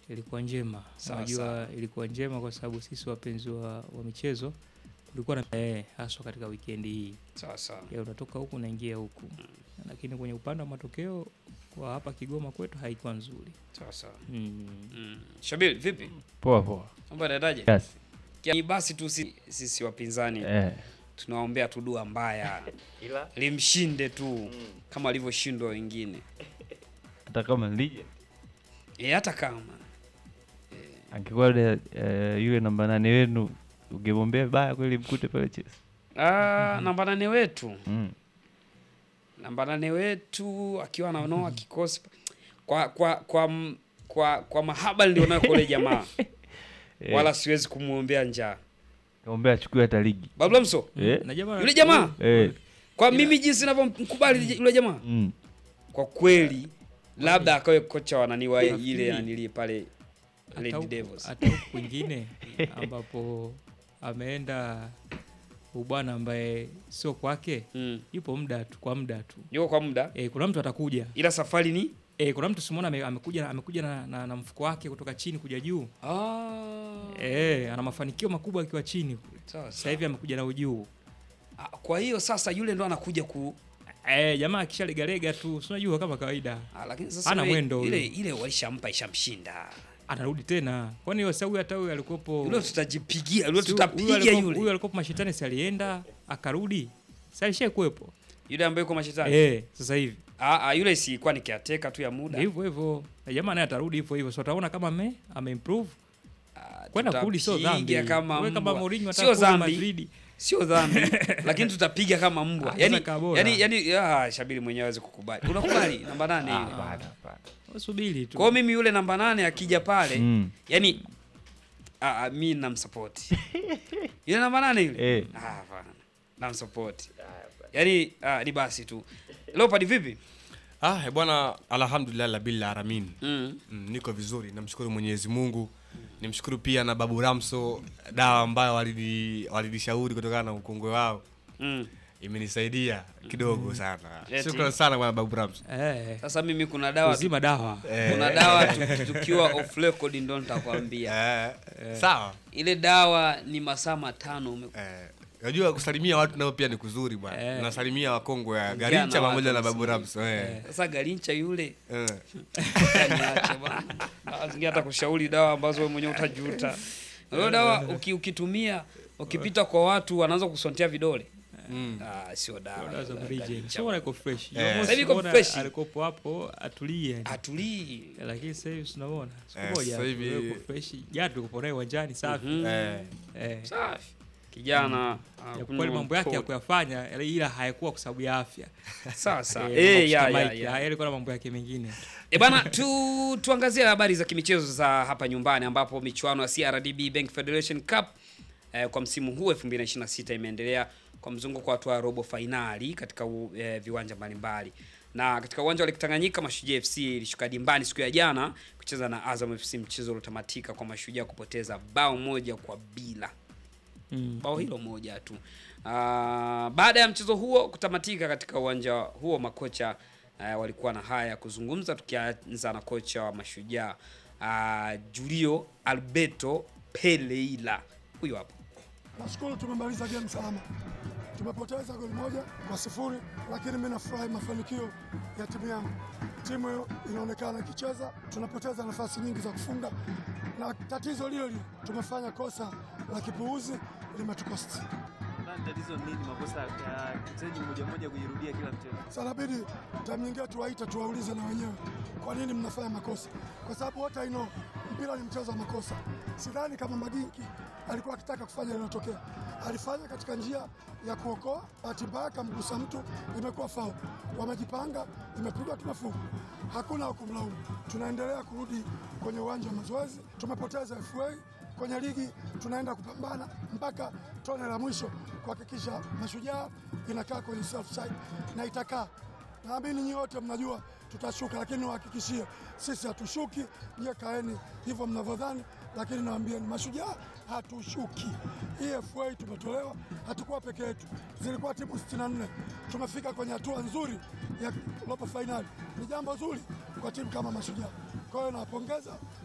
ilikuwa njema. Sawa, Unajua sawa. ilikuwa njema kwa sababu sisi wapenzi wa, wa michezo tulikuwa na eh, haswa katika wikendi hii Sawa sawa. ya unatoka huku unaingia huku, lakini kwenye upande wa matokeo kwa hapa Kigoma kwetu haikuwa nzuri Sawa sawa. mm. Mm. Shabil, vipi? Poa poa. Mambo yanaendaje? Yes. Ni basi tu si- sisi wapinzani Eh. tunaombea tu dua mbaya limshinde tu kama alivyoshindwa wengine Hata kama lije e, hata kama angekuwa yule, eh, yule namba nane wenu ungemwombea baya kweli mkute pale Chelsea. ah, namba nane wetu Mm. namba nane wetu akiwa ananoa kikosi kwa kwa kwa m- kwa, kwa mahaba nilionayo kwa yule jamaa Eh, wala siwezi kumwombea njaa Kaombea achukue hata ligi. bablamso Eh. na jamaa yule jamaa Eh. kwa mimi jinsi navyomkubali yule jamaa Mm. kwa kweli labda akawe kocha wa nani wa Nafikiri- ile nanili pale hata Lady huku- Devils. hata huku kwingine ambapo ameenda ubwana ambaye sio kwake, mm. yupo muda tu kwa muda tu yuko kwa muda e, kuna mtu atakuja ila safari ni e, kuna mtu simona ame, amekuja, amekuja na, na, na mfuko wake kutoka chini kuja juu ah. e, ana mafanikio makubwa akiwa chini kule. sawa Sasa hivi amekuja na ujuu Ah, kwa hiyo sasa yule ndo anakuja ku e, jamaa akishalegalega tu si unajua kama kawaida ah, lakini sasa Hana yule- mwendo ile huyo. ile walishampa ishamshinda anarudi tena, kwani sasa huyu hata huyu alikuwepo yule tutajipigia yule si huyu tutapiga alikuwa- yule huyu alikuwepo mashetani, si alienda akarudi, si alishakuwepo yule ambaye yuko mashetani eh, sasa hivi ah, ah, yule si ilikuwa ni caretaker tu ya muda hivyo hivyo, na jamaa naye atarudi hivyo hivyo, so utaona kama ame ameimprove Ah, kwenda kurudi, sio dhambi. tutapiga kama Wewe kama mbwa. Mourinho sio ataka kurudi dhambi Madrid, sio dhambi lakini tutapiga kama mbwa Ah, yani sasa kaa bora. yani yani ah, Shabiri mwenyewe hawezi kukubali unakubali namba nane ile Hapana, hapana. subiri tu kwa hiyo mimi yule namba nane akija pale Mm. yani ah, ah, mi namsapoti yule namba nane yule Eh. ah, hapana namsapoti yani ah, ni basi tu Leopard vipi Ah, eh, bwana alhamdulillah labil alamin. mm. Mm, niko vizuri, namshukuru Mwenyezi Mungu. Nimshukuru pia na Babu Ramso, dawa ambayo walini walinishauri kutokana na ukongwe wao Mm. imenisaidia kidogo sana. Eti. Shukrani sana bwana Babu Ramso. eh, sasa mimi kuna dawa tu, uzima dawa kuna dawa tu- tukiwa off record ndo nitakwambia Eh, sawa. ile dawa ni masaa matano ume... Eh, Unajua kusalimia watu nao pia ni kuzuri bwana. Eh. Nasalimia wakongwe ya Ongea Garincha na pamoja watu na Babu vizuri. Ramso. Eh. sasa garincha yule Eh. niache bwana. Dawa zingine hata kushauri dawa ambazo wewe mwenyewe utajuta. Hiyo dawa uki, ukitumia ukipita kwa watu wanaanza kusontea vidole. Mm. Ah, sio dawa. Dawa za Mrije. Garincha. Sio iko fresh. Eh. Jumamosi Sasa hivi iko unaona fresh. Alikopo hapo atulie. Atulii. Lakini sasa hivi tunaona siku Eh, moja sasa tu, hivi- yuko fresh. Jana tulikuwa naye uwanjani safi. Mhm. Eh. Eh. Safi. Kijana Ya kweli mambo yake ya kuyafanya ila hayakuwa kwa sababu ya afya. Sawa sawa. Eh, Eh, ya kushika ya mic, ya. haya yalikuwa na mambo yake mengine. E bana tu, tuangazie habari za kimichezo za hapa nyumbani ambapo michuano ya CRDB Bank Federation Cup eh, kwa msimu huu 2026 imeendelea kwa mzunguko wa hatua ya robo fainali katika u, eh, viwanja mbalimbali. Na katika uwanja wa Lake Tanganyika Mashujaa FC ilishuka dimbani siku ya jana kucheza na Azam FC, mchezo uliotamatika kwa Mashujaa kupoteza bao moja kwa bila Mm. bao hilo moja tu. Ah, baada ya mchezo huo kutamatika katika uwanja huo, makocha uh, walikuwa na haya ya kuzungumza, tukianza na kocha wa Mashujaa uh, Julio Alberto Peleila, huyo hapo. Nashukuru tumemaliza game salama. Tumepoteza goli moja kwa sifuri, lakini mimi nafurahi mafanikio ya timu yangu. Timu inaonekana ikicheza, tunapoteza nafasi nyingi za kufunga, na tatizo lile lile, tumefanya kosa la kipuuzi limetukosti. Nadhani tatizo ni nini? Makosa ya mchezaji mmoja mmoja kujirudia kila mchezo. Sasa inabidi time nyingine tuwaite, tuwaulize na wenyewe kwa nini mnafanya makosa, kwa sababu wote I know mpira ni mchezo wa makosa. Sidhani kama Magingi alikuwa akitaka kufanya linalotokea, alifanya katika njia ya kuokoa. Bahati mbaya akamgusa mtu, imekuwa faul. Wamejipanga, imepigwa, tumefunga. Hakuna wa kumlaumu. Tunaendelea kurudi kwenye uwanja wa mazoezi. Tumepoteza FA kwenye ligi, tunaenda kupambana mpaka tone la mwisho kuhakikisha Mashujaa inakaa kwenye self side na itakaa Naamini nyinyi wote mnajua tutashuka, lakini niwahakikishie sisi hatushuki. Nyie kaeni hivyo mnavyodhani, lakini nawaambieni Mashujaa hatushuki. Hii FA tumetolewa, hatukuwa peke yetu, zilikuwa timu 64 tumefika kwenye hatua nzuri ya robo fainali. Ni jambo zuri kwa timu kama Mashujaa. Kwa hiyo nawapongeza